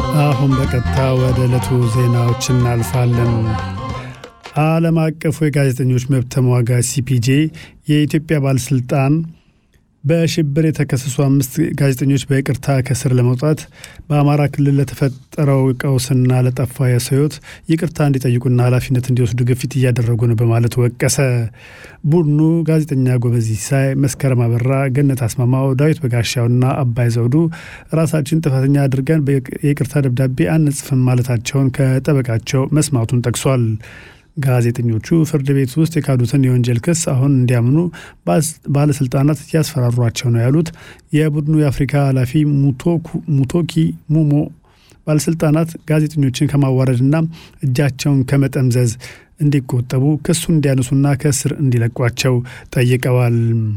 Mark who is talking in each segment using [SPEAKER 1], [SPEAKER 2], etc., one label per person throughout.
[SPEAKER 1] አሁን በቀጥታ ወደ ዕለቱ ዜናዎች እናልፋለን። ዓለም አቀፉ የጋዜጠኞች መብት ተሟጋች ሲፒጄ የኢትዮጵያ ባለሥልጣን በሽብር የተከሰሱ አምስት ጋዜጠኞች በይቅርታ ከስር ለመውጣት በአማራ ክልል ለተፈጠረው ቀውስና ለጠፋ የሰው ሕይወት ይቅርታ እንዲጠይቁና ኃላፊነት እንዲወስዱ ግፊት እያደረጉ ነው በማለት ወቀሰ። ቡድኑ ጋዜጠኛ ጎበዝ ሲሳይ፣ መስከረም አበራ፣ ገነት አስማማው፣ ዳዊት በጋሻውና አባይ ዘውዱ ራሳችን ጥፋተኛ አድርገን የይቅርታ ደብዳቤ አንጽፍም ማለታቸውን ከጠበቃቸው መስማቱን ጠቅሷል። ጋዜጠኞቹ ፍርድ ቤት ውስጥ የካዱትን የወንጀል ክስ አሁን እንዲያምኑ ባለስልጣናት እያስፈራሯቸው ነው ያሉት የቡድኑ የአፍሪካ ኃላፊ ሙቶኪ ሙሞ ባለስልጣናት ጋዜጠኞችን ከማዋረድና እጃቸውን ከመጠምዘዝ እንዲቆጠቡ ክሱን እንዲያነሱና ከእስር እንዲለቋቸው ጠይቀዋል።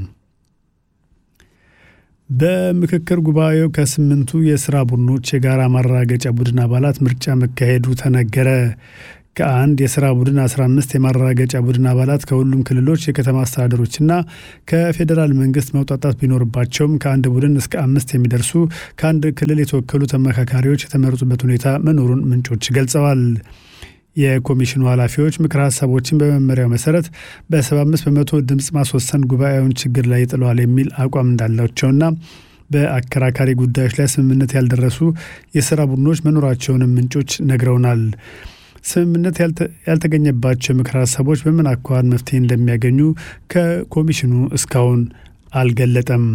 [SPEAKER 1] በምክክር ጉባኤው ከስምንቱ የስራ ቡድኖች የጋራ ማረጋገጫ ቡድን አባላት ምርጫ መካሄዱ ተነገረ። ከአንድ የስራ ቡድን 15 የማረጋገጫ ቡድን አባላት ከሁሉም ክልሎች የከተማ አስተዳደሮችና ከፌዴራል መንግስት መውጣጣት ቢኖርባቸውም ከአንድ ቡድን እስከ አምስት የሚደርሱ ከአንድ ክልል የተወከሉ ተመካካሪዎች የተመረጡበት ሁኔታ መኖሩን ምንጮች ገልጸዋል። የኮሚሽኑ ኃላፊዎች ምክረ ሀሳቦችን በመመሪያው መሰረት በ75 በመቶ ድምፅ ማስወሰን ጉባኤውን ችግር ላይ ይጥለዋል የሚል አቋም እንዳላቸውና በአከራካሪ ጉዳዮች ላይ ስምምነት ያልደረሱ የስራ ቡድኖች መኖራቸውንም ምንጮች ነግረውናል። ስምምነት ያልተገኘባቸው ምክር ሀሳቦች በምን አኳኋን መፍትሄ እንደሚያገኙ ከኮሚሽኑ እስካሁን አልገለጠም።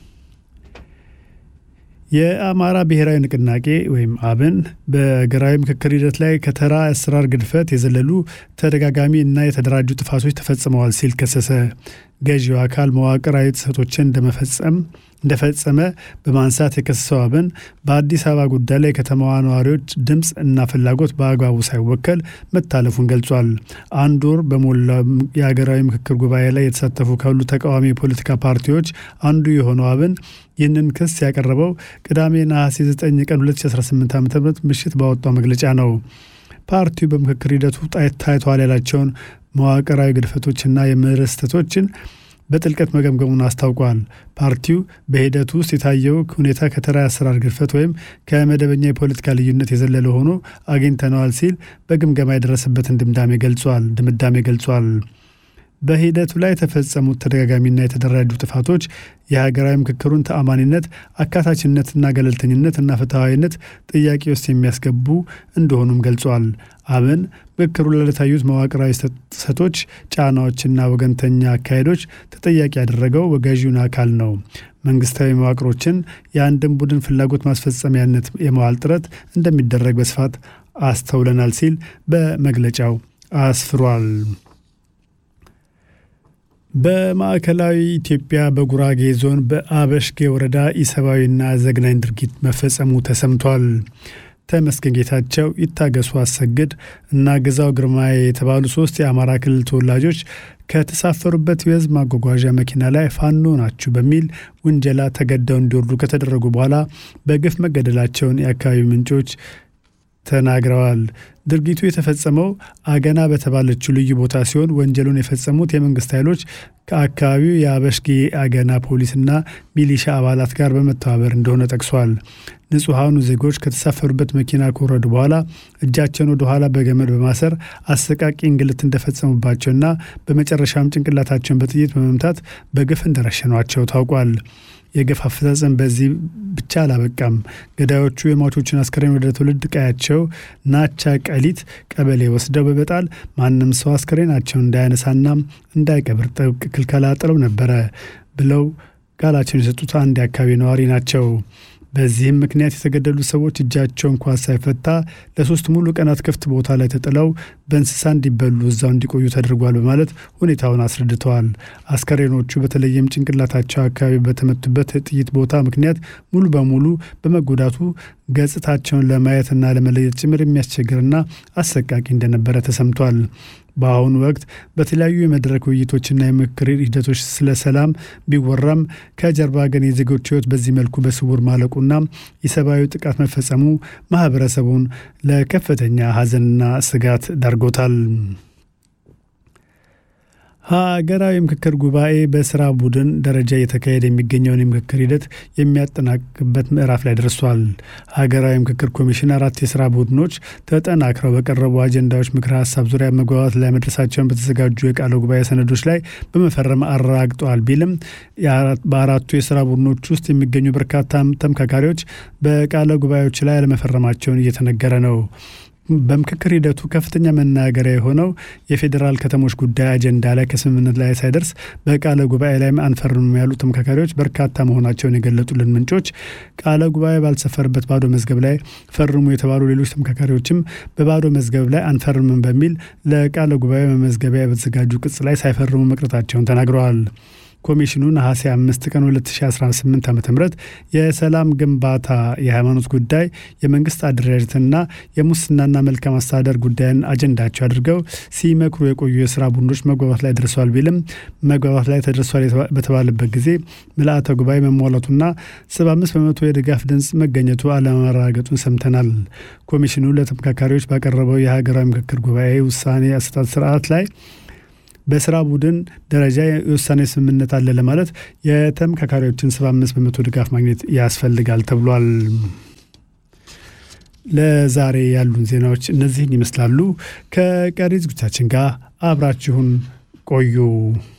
[SPEAKER 1] የአማራ ብሔራዊ ንቅናቄ ወይም አብን በሀገራዊ ምክክር ሂደት ላይ ከተራ አሰራር ግድፈት የዘለሉ ተደጋጋሚ እና የተደራጁ ጥፋቶች ተፈጽመዋል ሲል ከሰሰ። ገዢው አካል መዋቅራዊ ጥሰቶችን እንደመፈጸም እንደፈጸመ በማንሳት የከሰሰው አብን በአዲስ አበባ ጉዳይ ላይ የከተማዋ ነዋሪዎች ድምፅ እና ፍላጎት በአግባቡ ሳይወከል መታለፉን ገልጿል። አንድ ወር በሞላ የሀገራዊ ምክክር ጉባኤ ላይ የተሳተፉ ካሉ ተቃዋሚ የፖለቲካ ፓርቲዎች አንዱ የሆነው አብን ይህንን ክስ ያቀረበው ቅዳሜ ነሐሴ 9 ቀን 2018 ዓ ም ምሽት ባወጣው መግለጫ ነው። ፓርቲው በምክክር ሂደቱ ታይተዋል ያላቸውን መዋቅራዊ ግድፈቶችና የምህረት ስህተቶችን በጥልቀት መገምገሙን አስታውቋል። ፓርቲው በሂደቱ ውስጥ የታየው ሁኔታ ከተራ አሰራር ግድፈት ወይም ከመደበኛ የፖለቲካ ልዩነት የዘለለ ሆኖ አግኝተነዋል ሲል በግምገማ የደረሰበትን ድምዳሜ ገልጿል ድምዳሜ ገልጿል። በሂደቱ ላይ የተፈጸሙት ተደጋጋሚና የተደራጁ ጥፋቶች የሀገራዊ ምክክሩን ተአማኒነት፣ አካታችነትና ገለልተኝነት እና ፍትሐዊነት ጥያቄ ውስጥ የሚያስገቡ እንደሆኑም ገልጿል። አብን ምክክሩ ላይ ለታዩት መዋቅራዊ ጥሰቶች፣ ጫናዎችና ወገንተኛ አካሄዶች ተጠያቂ ያደረገው ገዢውን አካል ነው። መንግስታዊ መዋቅሮችን የአንድን ቡድን ፍላጎት ማስፈጸሚያነት የመዋል ጥረት እንደሚደረግ በስፋት አስተውለናል ሲል በመግለጫው አስፍሯል። በማዕከላዊ ኢትዮጵያ በጉራጌ ዞን በአበሽጌ ወረዳ ኢሰብአዊና ዘግናኝ ድርጊት መፈጸሙ ተሰምቷል። ተመስገን ጌታቸው፣ ይታገሱ አሰግድ እና ግዛው ግርማዬ የተባሉ ሶስት የአማራ ክልል ተወላጆች ከተሳፈሩበት የህዝብ ማጓጓዣ መኪና ላይ ፋኖ ናችሁ በሚል ውንጀላ ተገደው እንዲወርዱ ከተደረጉ በኋላ በግፍ መገደላቸውን የአካባቢው ምንጮች ተናግረዋል። ድርጊቱ የተፈጸመው አገና በተባለችው ልዩ ቦታ ሲሆን ወንጀሉን የፈጸሙት የመንግስት ኃይሎች ከአካባቢው የአበሽጌ አገና ፖሊስና ሚሊሻ አባላት ጋር በመተባበር እንደሆነ ጠቅሷል። ንጹሐኑ ዜጎች ከተሳፈሩበት መኪና ከወረዱ በኋላ እጃቸውን ወደ ኋላ በገመድ በማሰር አሰቃቂ እንግልት እንደፈጸሙባቸውና በመጨረሻም ጭንቅላታቸውን በጥይት በመምታት በግፍ እንደረሸኗቸው ታውቋል። የግፍ አፈጻጸም በዚህ ብቻ አላበቃም። ገዳዮቹ የሟቾችን አስከሬን ወደ ትውልድ ቀያቸው ናቻ ቀሊት ቀበሌ ወስደው በመጣል ማንም ሰው አስከሬናቸውን እንዳያነሳና እንዳይቀብር ጥብቅ ክልከላ ጥለው ነበረ ብለው ቃላቸውን የሰጡት አንድ የአካባቢ ነዋሪ ናቸው። በዚህም ምክንያት የተገደሉት ሰዎች እጃቸው እንኳን ሳይፈታ ለሶስት ሙሉ ቀናት ክፍት ቦታ ላይ ተጥለው በእንስሳ እንዲበሉ እዛው እንዲቆዩ ተደርጓል በማለት ሁኔታውን አስረድተዋል። አስከሬኖቹ በተለይም ጭንቅላታቸው አካባቢ በተመቱበት ጥይት ቦታ ምክንያት ሙሉ በሙሉ በመጎዳቱ ገጽታቸውን ለማየትና ለመለየት ጭምር የሚያስቸግርና አሰቃቂ እንደነበረ ተሰምቷል። በአሁኑ ወቅት በተለያዩ የመድረክ ውይይቶችና የምክክር ሂደቶች ስለ ሰላም ቢወራም ከጀርባ ግን የዜጎች ሕይወት በዚህ መልኩ በስውር ማለቁና የሰብአዊ ጥቃት መፈጸሙ ማህበረሰቡን ለከፍተኛ ሐዘንና ስጋት ዳርጎታል። ሀገራዊ ምክክር ጉባኤ በስራ ቡድን ደረጃ እየተካሄደ የሚገኘውን የምክክር ሂደት የሚያጠናቅቅበት ምዕራፍ ላይ ደርሷል። ሀገራዊ ምክክር ኮሚሽን አራት የስራ ቡድኖች ተጠናክረው በቀረቡ አጀንዳዎች ምክረ ሀሳብ ዙሪያ መግባባት ላይ መድረሳቸውን በተዘጋጁ የቃለ ጉባኤ ሰነዶች ላይ በመፈረም አረጋግጠዋል ቢልም በአራቱ የስራ ቡድኖች ውስጥ የሚገኙ በርካታ ተመካካሪዎች በቃለ ጉባኤዎች ላይ አለመፈረማቸውን እየተነገረ ነው። በምክክር ሂደቱ ከፍተኛ መናገሪያ የሆነው የፌዴራል ከተሞች ጉዳይ አጀንዳ ላይ ከስምምነት ላይ ሳይደርስ በቃለ ጉባኤ ላይ አንፈርምም ያሉ ተመካካሪዎች በርካታ መሆናቸውን የገለጡልን ምንጮች ቃለ ጉባኤ ባልሰፈርበት ባዶ መዝገብ ላይ ፈርሙ የተባሉ ሌሎች ተመካካሪዎችም በባዶ መዝገብ ላይ አንፈርምም በሚል ለቃለ ጉባኤ መመዝገቢያ በተዘጋጁ ቅጽ ላይ ሳይፈርሙ መቅረታቸውን ተናግረዋል። ኮሚሽኑ ነሐሴ አምስት ቀን 2018 ዓ ም የሰላም ግንባታ፣ የሃይማኖት ጉዳይ፣ የመንግስት አደረጃጀትና የሙስናና መልካም አስተዳደር ጉዳይን አጀንዳቸው አድርገው ሲመክሩ የቆዩ የስራ ቡድኖች መግባባት ላይ ደርሰዋል ቢልም መግባባት ላይ ተደርሷል በተባለበት ጊዜ ምልአተ ጉባኤ መሟላቱና 75 በመቶ የድጋፍ ድምፅ መገኘቱ አለመረጋገጡን ሰምተናል። ኮሚሽኑ ለተመካካሪዎች ባቀረበው የሀገራዊ ምክክር ጉባኤ ውሳኔ አሰጣጥ ስርዓት ላይ በስራ ቡድን ደረጃ የውሳኔ ስምምነት አለ ለማለት የተመካካሪዎችን 75 በመቶ ድጋፍ ማግኘት ያስፈልጋል ተብሏል። ለዛሬ ያሉን ዜናዎች እነዚህን ይመስላሉ። ከቀሪ ዝግጅታችን ጋር አብራችሁን ቆዩ።